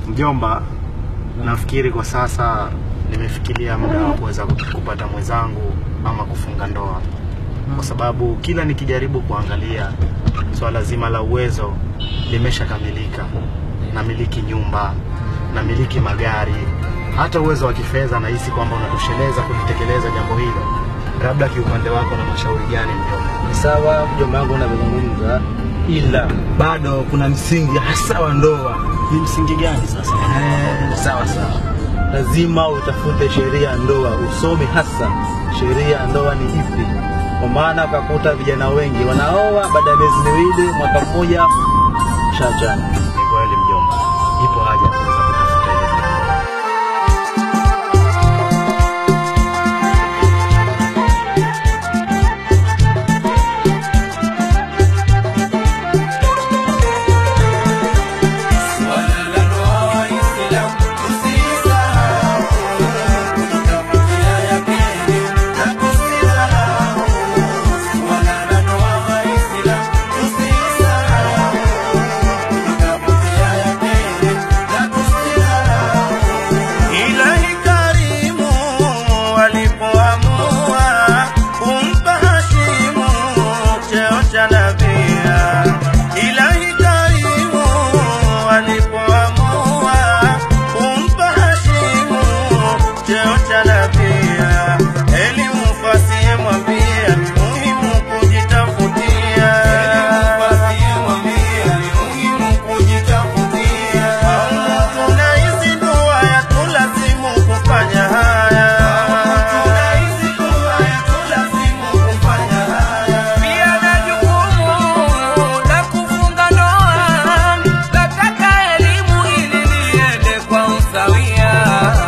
Mjomba, nafikiri kwa sasa nimefikiria muda wa kuweza kupata mwenzangu ama kufunga ndoa, kwa sababu kila nikijaribu kuangalia swala zima la uwezo limeshakamilika. Namiliki nyumba, namiliki magari, hata uwezo wa kifedha nahisi kwamba unatosheleza kulitekeleza jambo hilo. Labda kiupande wako na mashauri gani mjomba? Sawa mjomba wangu unavyozungumza, ila bado kuna msingi hasa wa ndoa. Ni msingi gani sasa? Eh, sawa sawa, lazima utafute sheria ya ndoa, usome hasa sheria ya ndoa ni ipi, kwa maana ukakuta vijana wengi wanaoa baada ya miezi miwili, mwaka mmoja shachana. Ni kweli mjomba, ipo haja ya kuweza kutafuta hilo jambo. Ilahi karimu walipoamua kumpa Hashimu cheo cha nabia. Ilahi karimu walipoamua kumpa Hashimu cheo cha nabia. Elimu fasiye mwambia ni muhimu kujitafutia. Tunaishi dua ya tulazimu kufanya haya. Pia na jukumu la kufunga ndoa, nataka elimu ili liende kwa usawia.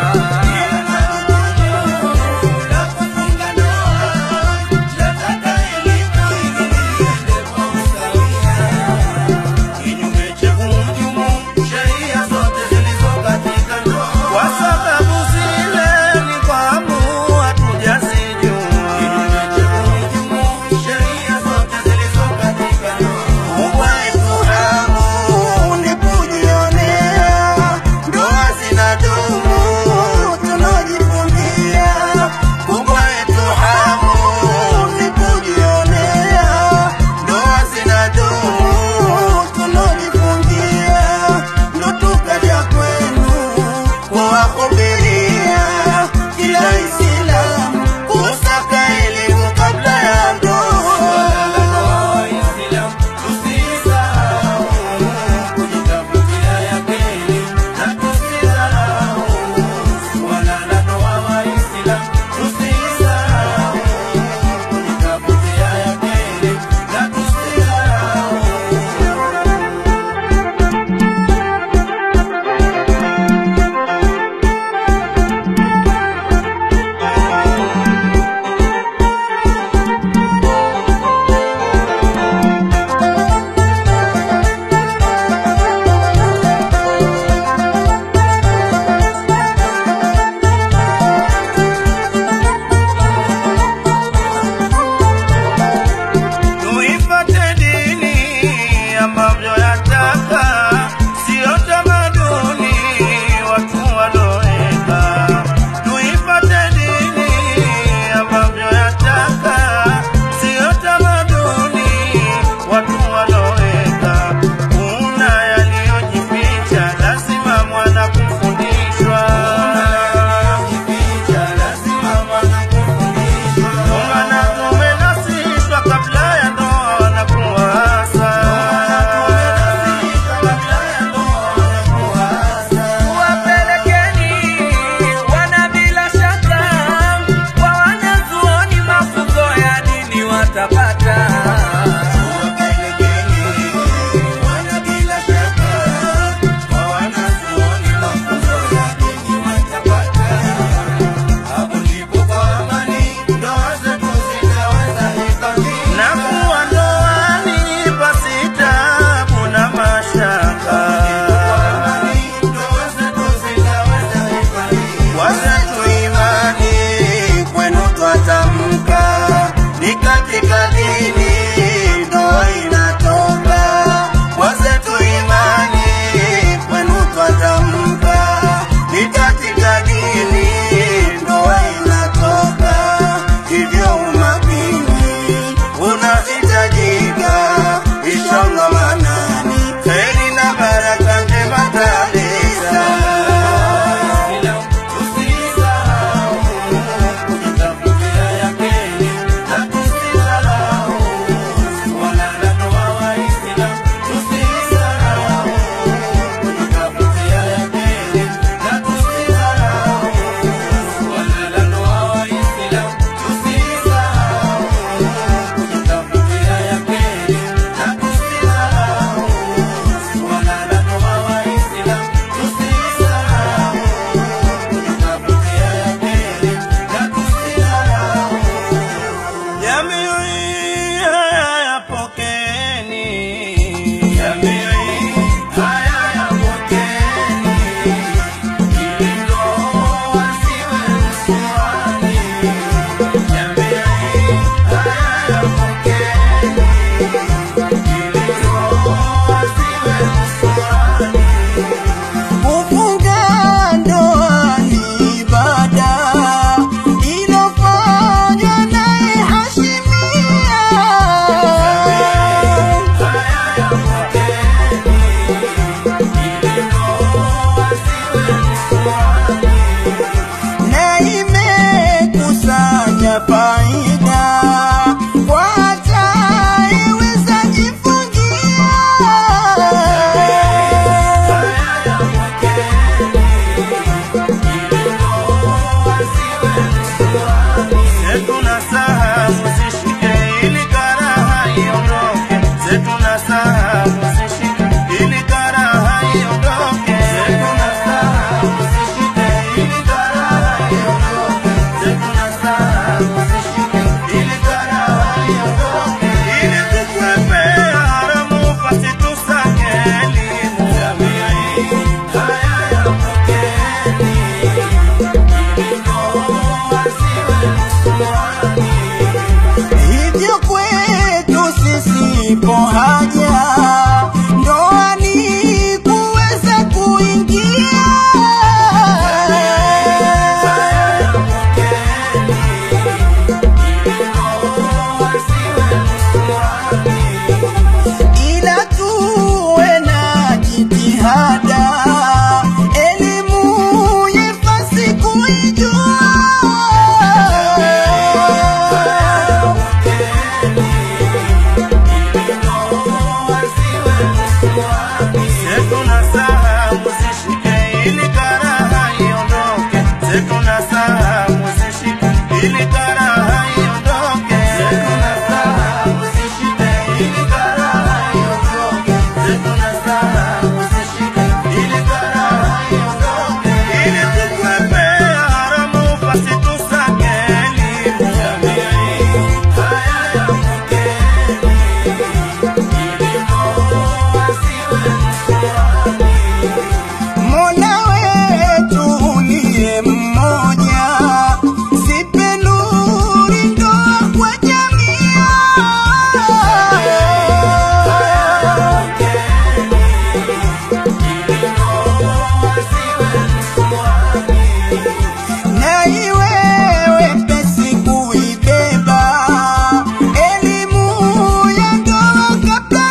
Kinyume cha hujumu sheria zote zilizo katika ndoa, kwa sababu zile ni kwa amu hatujazijua. Kinyume cha hujumu sheria zote zilizo katika ndoa, uwezo hamu ni kujionea ndoa zinadumu tunajifungia. Kubwa yetu hamu ni kujionea ndoa zinadumu tunajifungia. Ndo tukaja kwenu kuwahubiria kila Islamu kusaka elimu kabla ya ndoa. Tuifate dini ambavyo yataka, sio tamaduni watu waloweka. Tuifate dini ambavyo yataka, sio tamaduni watu waloweka. Kuna yaliyojificha, lazima mwana kufundishwa. Ungana tumenasishwa kabla ya ndoa na kuasa. Wapelekeni wana bila shaka kwa wanazuoni, mafunzo ya dini watapata. na kuwa ndoani pasi tabu na mashaka. Wazetu imani kwenu twatamka, ni katika dini ndoa inatoka. Wazetu imani kwenu twatamka Mola wetu uliye mmoja, zipe nuru ndoa kwa jamii na iwe wepesi kuibeba elimu ya ndoa kabla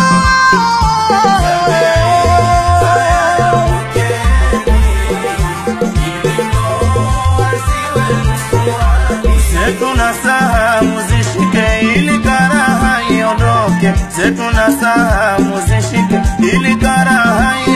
zetu na saha muzishike ili karaha iondoke zetu na saha muzishike ili karaha